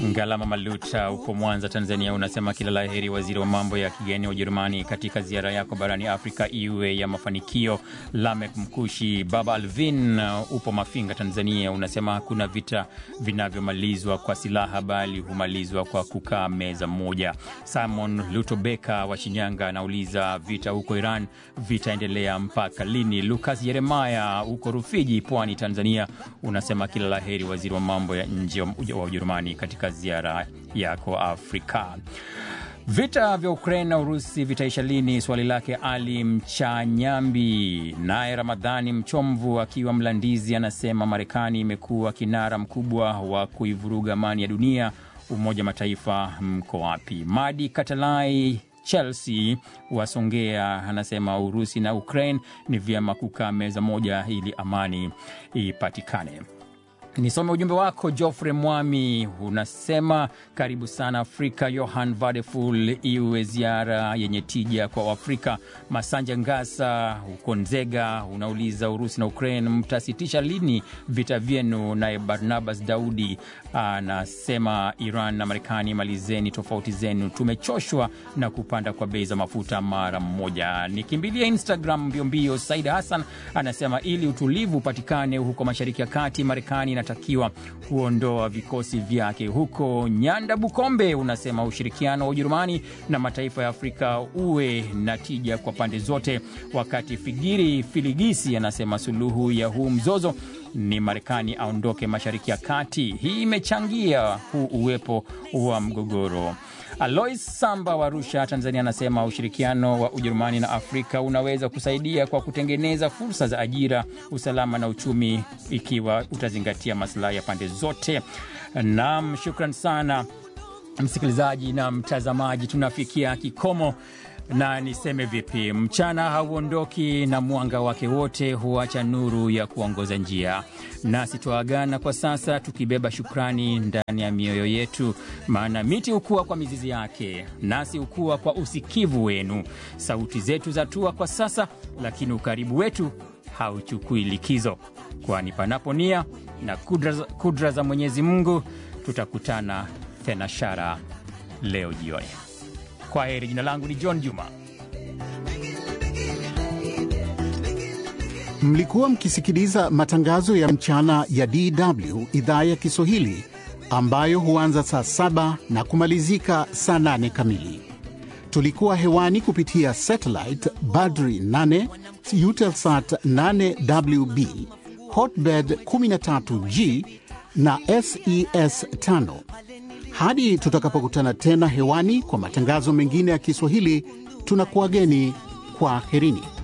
Ngalama Maluta upo Mwanza, Tanzania, unasema kila la heri waziri wa mambo ya kigeni wa Ujerumani katika ziara yako barani Afrika iwe ya mafanikio. Lamek Mkushi Baba Alvin upo Mafinga, Tanzania, unasema hakuna vita vinavyomalizwa kwa silaha bali humalizwa kwa kukaa meza moja. Simon Lutobeka wa Shinyanga anauliza vita huko Iran vitaendelea mpaka lini? Lukas Yeremaya huko Rufiji, Pwani, Tanzania, unasema kila la heri waziri wa mambo ya nje wa Ujerumani katika ziara yako Afrika. Vita vya Ukraine na Urusi vitaisha lini? Swali lake Ali Mchanyambi. Naye Ramadhani Mchomvu akiwa Mlandizi anasema Marekani imekuwa kinara mkubwa wa kuivuruga amani ya dunia. Umoja wa Mataifa mko wapi? Madi Katalai Chelsea wasongea anasema Urusi na Ukraine ni vyema kukaa meza moja ili amani ipatikane. Nisome ujumbe wako Joffrey Mwami, unasema karibu sana Afrika. Johan Vadeful, iwe ziara yenye tija kwa Afrika. Masanja Ngasa huko Nzega unauliza Urusi na Ukraine mtasitisha lini vita vyenu? Naye Barnabas Daudi anasema Iran na Marekani malizeni tofauti zenu, tumechoshwa na kupanda kwa bei za mafuta mara mmoja. Nikimbilia Instagram mbiombio. Saida Hassan anasema ili utulivu upatikane huko Mashariki ya Kati, Marekani inatakiwa kuondoa vikosi vyake huko. Nyanda Bukombe unasema ushirikiano wa Ujerumani na mataifa ya Afrika uwe na tija kwa pande zote, wakati Figiri Filigisi anasema suluhu ya huu mzozo ni Marekani aondoke Mashariki ya Kati. Hii imechangia huu uwepo wa mgogoro. Alois Samba wa Arusha, Tanzania, anasema ushirikiano wa Ujerumani na Afrika unaweza kusaidia kwa kutengeneza fursa za ajira, usalama na uchumi, ikiwa utazingatia masilahi ya pande zote. Naam, shukran sana msikilizaji na mtazamaji, tunafikia kikomo na niseme vipi, mchana hauondoki na mwanga wake wote huacha nuru ya kuongoza njia, nasi twaagana kwa sasa tukibeba shukrani ndani ya mioyo yetu, maana miti hukua kwa mizizi yake, nasi hukua kwa usikivu wenu. Sauti zetu zatua kwa sasa, lakini ukaribu wetu hauchukui likizo, kwani panapo nia na kudra, kudra za Mwenyezi Mungu tutakutana thenashara leo jioni. Kwa heri. Jina langu ni John Juma. Mlikuwa mkisikiliza matangazo ya mchana ya DW idhaa ya Kiswahili ambayo huanza saa saba na kumalizika saa nane kamili. Tulikuwa hewani kupitia satellite Badri 8 Eutelsat 8WB Hotbird 13G na SES 5 hadi tutakapokutana tena hewani kwa matangazo mengine ya Kiswahili, tunakuwageni kwa herini.